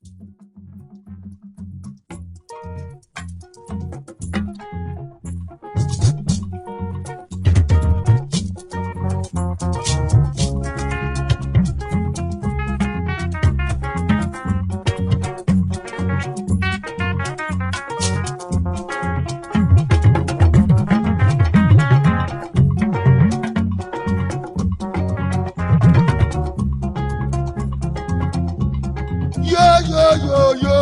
Yo yo yo yo.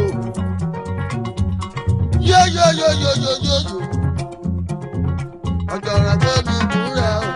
Yo yo yo yo yo yo yo. Ọ̀jọ̀rọ̀ tó ní ìbúra o.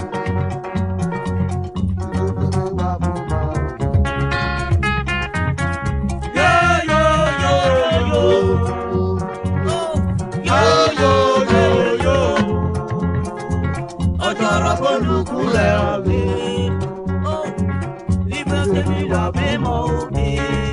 Ìlú tó wà fún wa o. Yo yo yo yo. Yo yo yo yo. Ọ̀jọ̀rọ̀ fólùkù rẹ̀ mi. Ibẹ̀ tẹ̀mí wà bímọ òbí.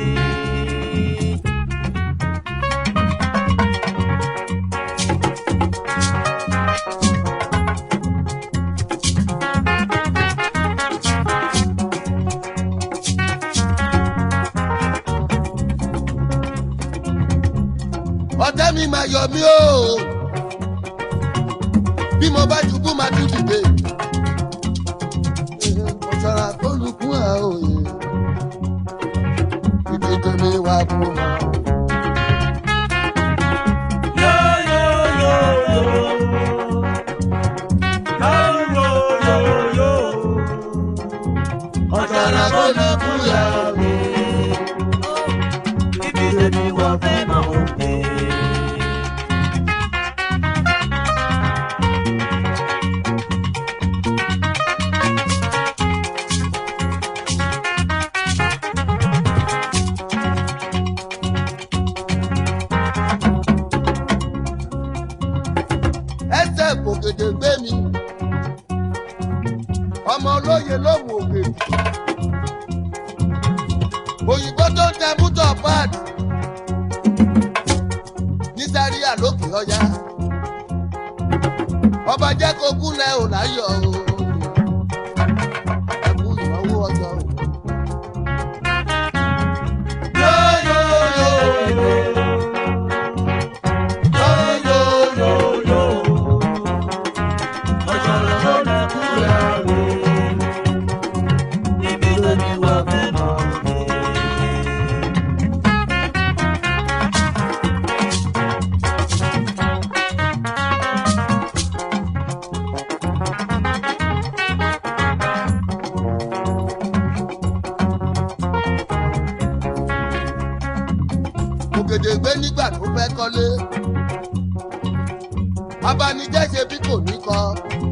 ọ̀tá mi máa yọ mí o bí mo bá ṣubú máa tún dìde ọ̀sára tó lùkún à òye ìdíje mi wà fún wa. Yo yo yo yo. Yo yo yo yo. Ọ̀jọ̀rọ̀ fólùkù rẹ̀ mi. Ibi tẹ̀mí wà bímọ òbí. ẹsẹ̀ kòkèdè gbé mi ọmọ olóye ló wò òkè òyìnbó tó ń tẹ mútọ̀ páàdì ní sáríà lókè ọjà ọba jẹ́ kó kúnlẹ̀ ò láyọ̀ o ẹkú ìnáwó ọjọ́ o. Yo yo yo yo. Yo yo yo yo. Ọ̀jọ̀rọ̀ fólùkù rẹ̀ mi. Ibi tẹ̀mí wà bímọ òbí. ògèdè gbé nígbà tó fẹ́ kọ́lé abanijẹ́ ṣe bí kò ní kọ́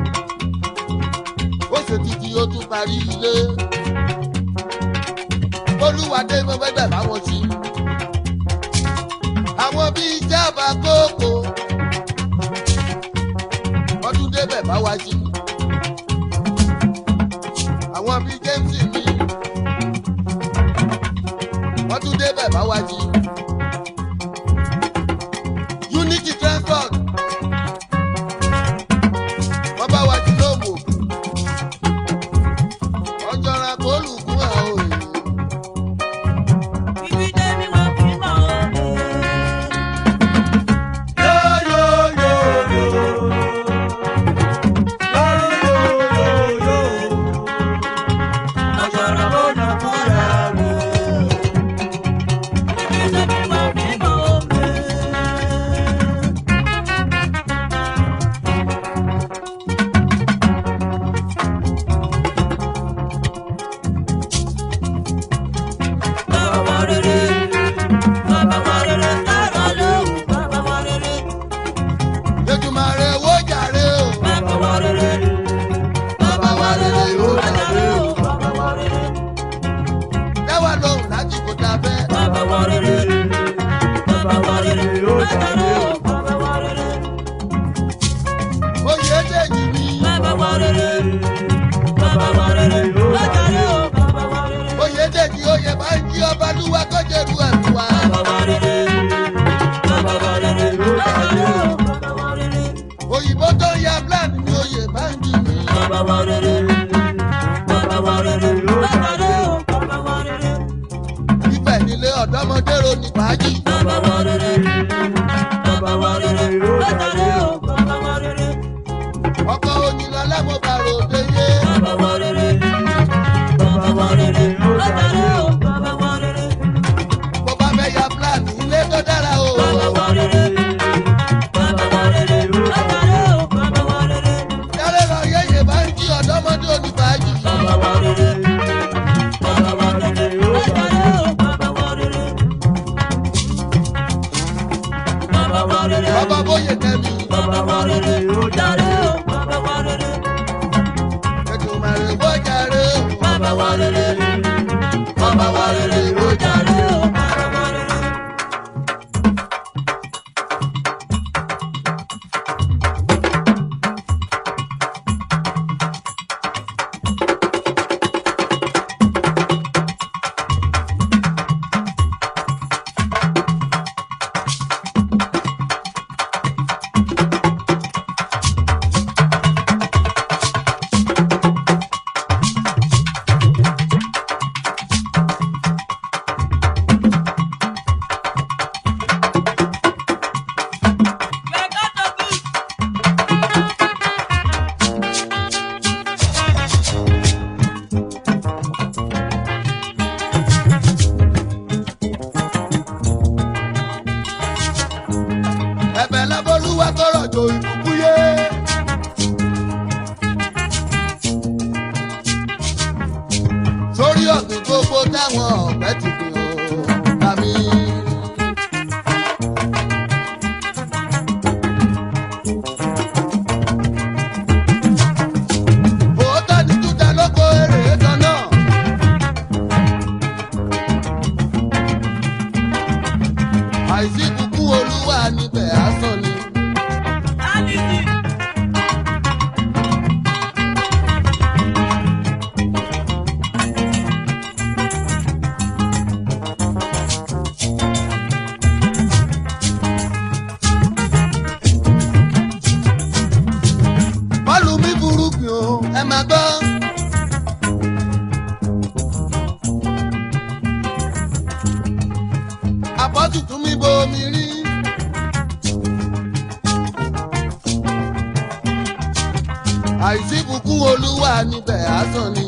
ó ṣe títí ó tún parí ilé olúwadé mo fẹ́ bẹ̀ báwọn sí àwọn bíi jábà kókó wọ́n tún débẹ̀ bá wa sí àwọn bíi james mi wọ́n tún débẹ̀ bá wa sí. unity transport wọ́n bá wa ti lóòmù ọjọ́ra kó lùkún ẹ̀ o èyí. Ibi tẹ̀mí wà bímọ òbí. Yo yo yo yo. Yo yo yo yo. Ọ̀jọ̀rọ̀ fólùkù rẹ̀ mi. Ibi tẹ̀mí wà bímọ òbí. Bàbá wa rere, bàbá wa rere, lára lóhùn, bàbá wa rere, Ètùmàrè wó jàre o. bàbá wa rere, bàbá wa rere, lára lóhùn, bàbá wa rere, Dáwà lóhùn láti kò ta fẹ́. bàbá wa rere, bàbá wa rere, lára lóhùn, bàbá wa rere, Oyè dèjì mi. bàbá wa rere, bàbá wa rere, lára lóhùn, bàbá wa rere, Oyè dèjì oyè máa ń jí ọba lúwa kọ́jẹ̀rú ẹ̀ fún wa. bàbá wa rere, bàbá wa rere, lára lóhùn, bàbá wa rere. Òyìnbó tó ń ya plan ni oyè máa ń jí mi. Bàbá wa rere, bàbá wa rere, bàbá rere, bàbá wa rere. Ibẹ̀ nílé ọ̀dọ́ ọ̀dọ́mọdé ro ní fàájì. bàbá wa rere bàbá wa rere látàrí o bàbá wa rere ọkọ̀ onílọ́lá mo bá ròde yé. bàbá wa rere bàbá wa rere látàrí o bàbá wa rere bó bá fẹ́ ya plan ilé tó dára o. bàbá wa rere bàbá wa rere látàrí o bàbá wa rere yálé lọ yéye bá ń jí ọ̀dọ́mọdé ro ní fàájì. bàbá wa rere bàbá wa rere látàrí o bàbá wa rere bàbá wa rere. bàbá bóyè kẹ́mi. Bàbá wa rere, jàre o, bàbá wa rere. ètò màrè bó jàre o. Bàbá wa rere, bàbá wa rere, ó jàre o, bàbá wa rere. ẹ̀bẹ̀ lábọ́lúwa tọrọ jò ìbùkún yé. sórí ọ̀gbìn gbogbo táwọn ọ̀pẹ ti fi hàn tàbí. òótọ́ ni túta lóko èrè kan náà. àìsí kúkú olúwa níbẹ̀ asán ni. bọ́ọ̀lù mi burúkú o ẹ máa gbọ́. àpọ́tù tún mi bomi rí. àìsí bùkún olúwa níbẹ̀ asán ni.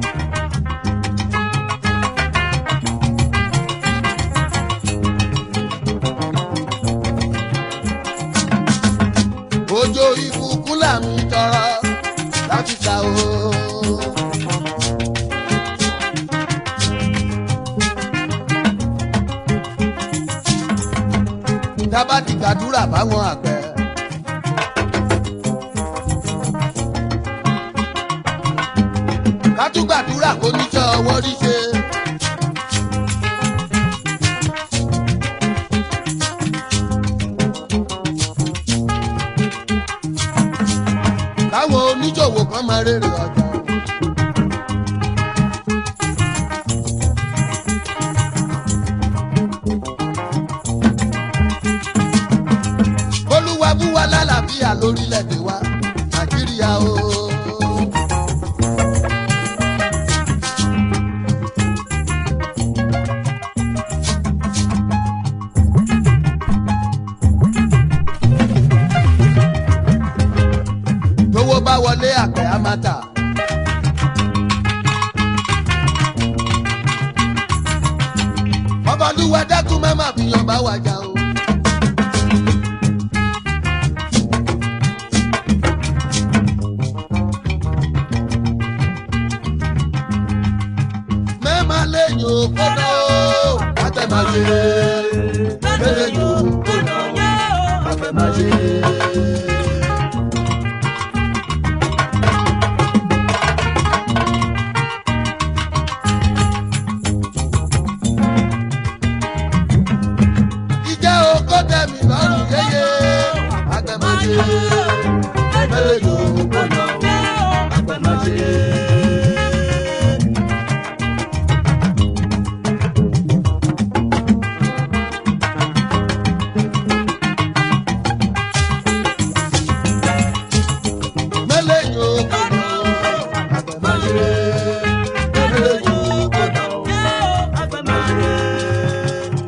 òjò ìbùkún làmì tọrọ láti ta o. dábàá ti gbàdúrà fáwọn àgbẹ̀. ká tún gbàdúrà kó níṣẹ́ ọwọ́ rí ṣe. káwọn oníṣòwò kan máa rèrè ọjà. olúwa bú wa lálàáfíà lórílẹ̀‐èdè wa nàìjíríà o. tówó bá wọlé àgbẹ̀ á máa tà. ọbalúwa dákun má má fìyàn bá wa jà o. mẹ́ẹ̀má lẹ́yìn òkúta o àtẹ̀máṣe lẹ́yìn òkúta o àtẹ̀máṣe. ìjẹ́ oko tẹ̀mí lọ́rùn yéye àtẹ̀máṣe lẹ́yìn òkúta o àtẹ̀máṣe. mẹ́lẹ́yìn òkúta o àtẹ̀máṣe lẹ́yìn òkúta o àtẹ̀máṣe.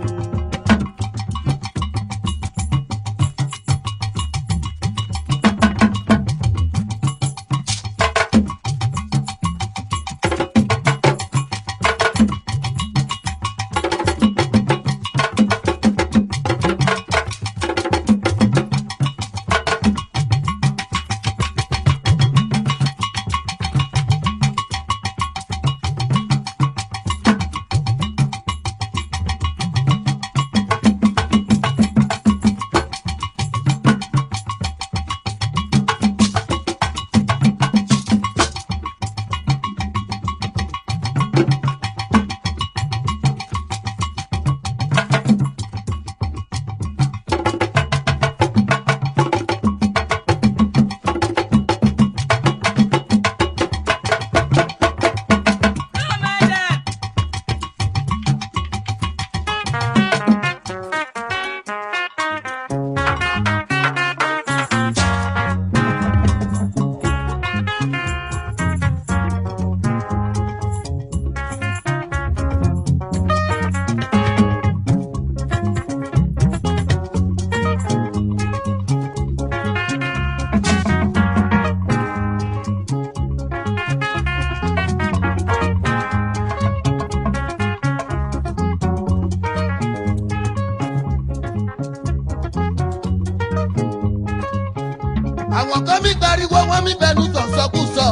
àwọn kan mi gbariwo wọn mi bẹnu sọ̀sọ́kùsọ.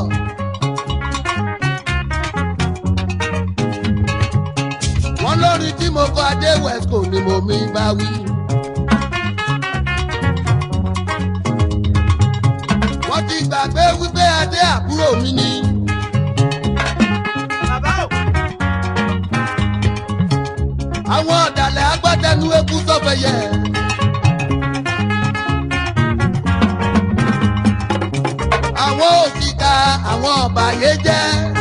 wọ́n lórí tí mo kọ adé wesco ni mo mi bá wí. wọ́n ti gbàgbé wípé adé àbúrò mi ni. àwọn ọ̀dàlẹ̀ agbátẹnu eku sọ́fẹ̀yẹ. àwọn òṣìkà àwọn ọ̀bàyéjẹ́.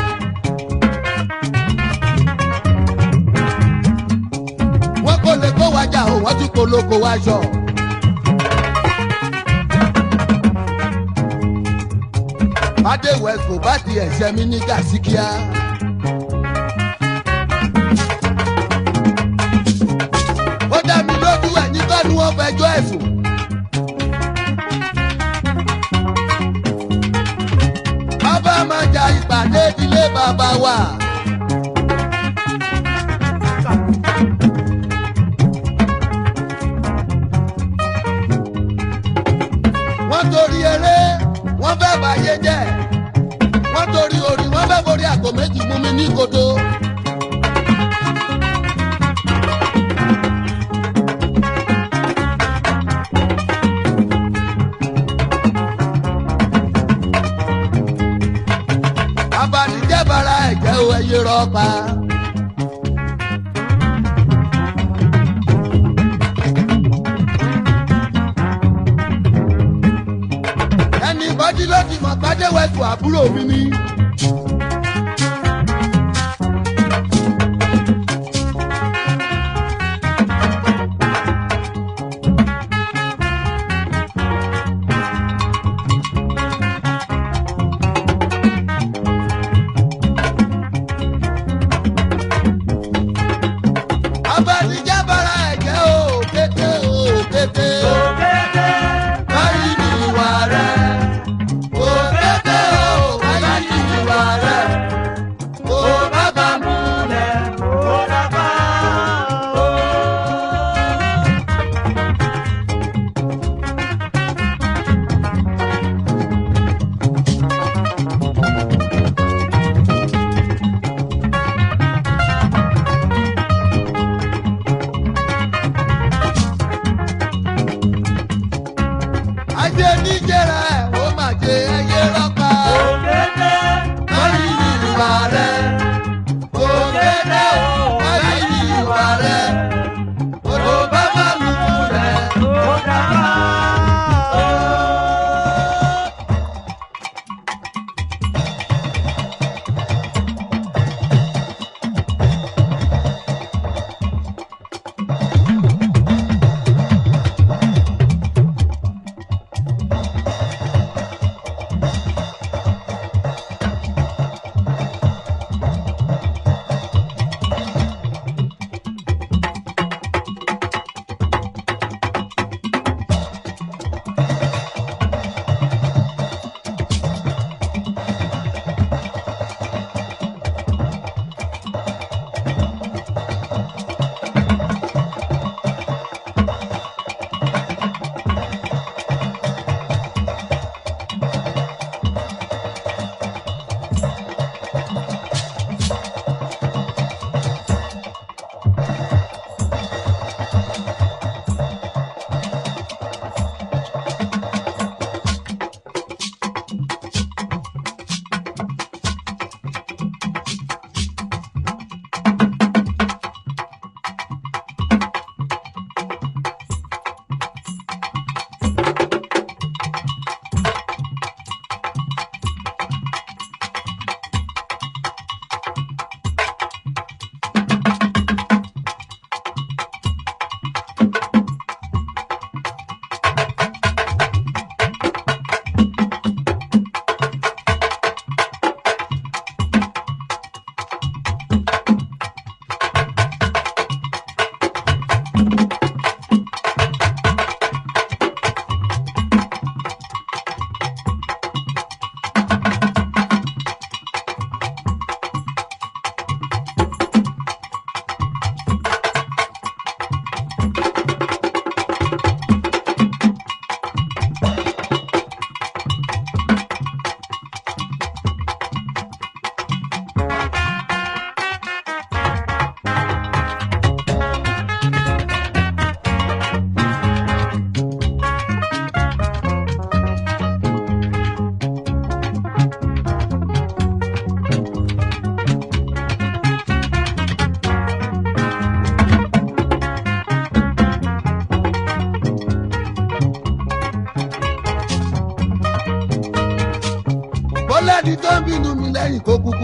wọ́n kò lè kó wájà o wọ́n tún polówó wáṣọ. adéwẹ̀ kò bá di ẹ̀ṣẹ̀ mi ní gàsíkíá. ó dá mi lójú ẹ̀ ní kọ́nu wọn fẹjọ́ ẹ̀sùn. bàbá máa ja ìpàdé ìdílé bàbá wa. wọ́n torí eré wọ́n fẹ́ bàyé jẹ́ wọ́n torí orí wọ́n fẹ́ borí àgọ́ méjì mú mi ní kodo. abanijẹ́ bara ẹ̀jẹ̀ o ẹyẹ rọ́pa. ẹnì bọ́dí ló ti mọ̀ pàdéwẹ̀kù àbúrò mi ni. abanijẹ́ bara ẹ̀jẹ̀ o kété o kété. báyìí ni ìwà rẹ̀. o kété o báyìí ni ìwà rẹ̀. o bàbá múlẹ̀ o bàbá o.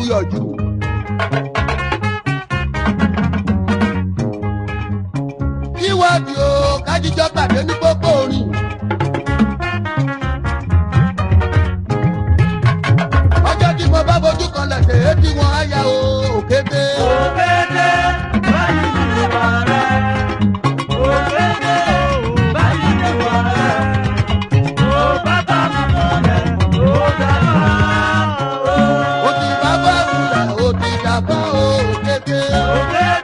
buyọ̀jù. kíwọ́ọ̀dì o kájíjọ́ pàdé ní pópó orin. ọjọ́ tí mo bá fojú kan lẹ̀sẹ̀ ètí wọn á ya o òkété. Òkété báyìí ni wà rẹ̀. Òkété báyìí ni wà rẹ̀. Ó bàbá mi mọ̀lẹ́, ó dábàá. ó ti bá bá wùlà ó ti dàbọ̀ o òkété. Òkété